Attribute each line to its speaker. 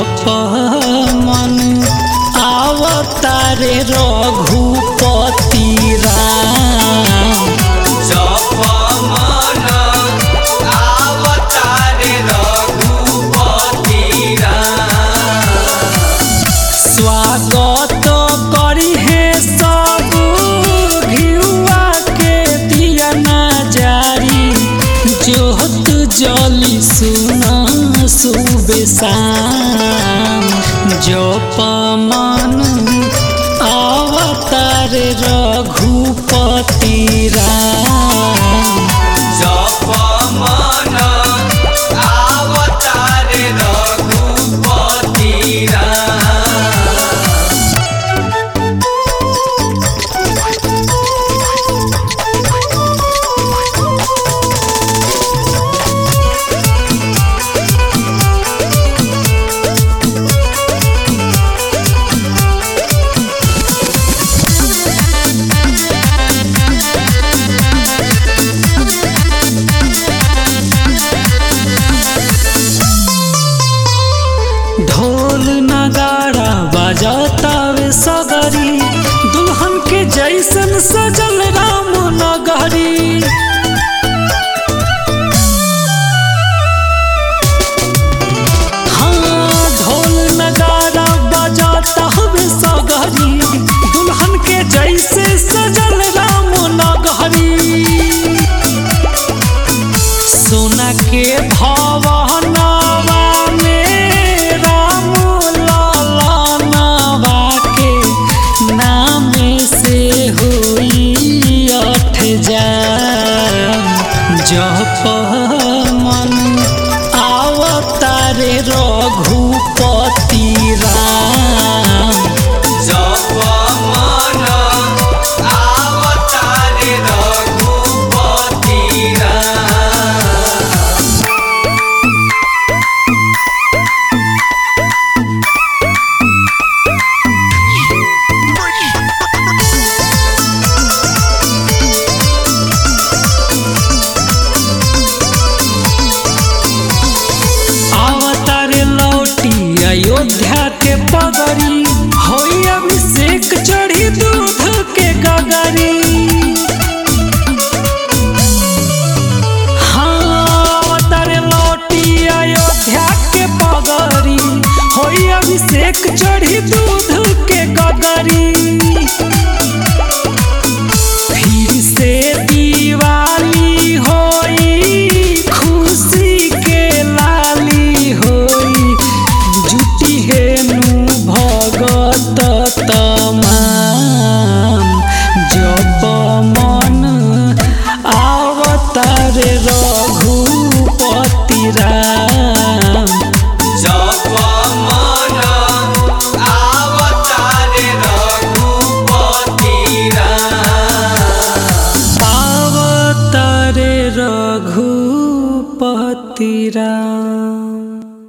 Speaker 1: जप मन आवतारे रघुपति राम
Speaker 2: जप मन आवतारे रघुपति राम
Speaker 1: स्वागत करी हे सब घिउआ के दिया जारी जोत जली सुना सुबेशाम जप मन अवतार रघुपति राम
Speaker 2: जप मन आवतारे रघुपति राम
Speaker 1: ढोल नगाड़ा बजातावे सगरी दुल्हन के जैसन सजल राम नगरी हाँ ढोल नगाड़ा बजाता हवे सगरी दुल्हन के जैसे सजल राम नगरी सोना के भवनवा में राम ललनवा के नाम से हुई अठ जाम जप मन आवतारे रघुपति राम
Speaker 2: जप मन आवतारे रघुपति राम
Speaker 1: अवतार लौटी अयोध्या के पगरी होई अभिषेक चढ़ी दूध के गगरी हाँ अवतार लौटी अयोध्या के पगरी होई अभिषेक चढ़ी दूध के गगरी फिर से दिवाली होई खुशी के लाली होई जुटी हेनु भगत तमाम जप मन आवतार रघुपति राम
Speaker 2: जप मन आवतारे रघुपति राम
Speaker 1: आवतारे रघुपति राम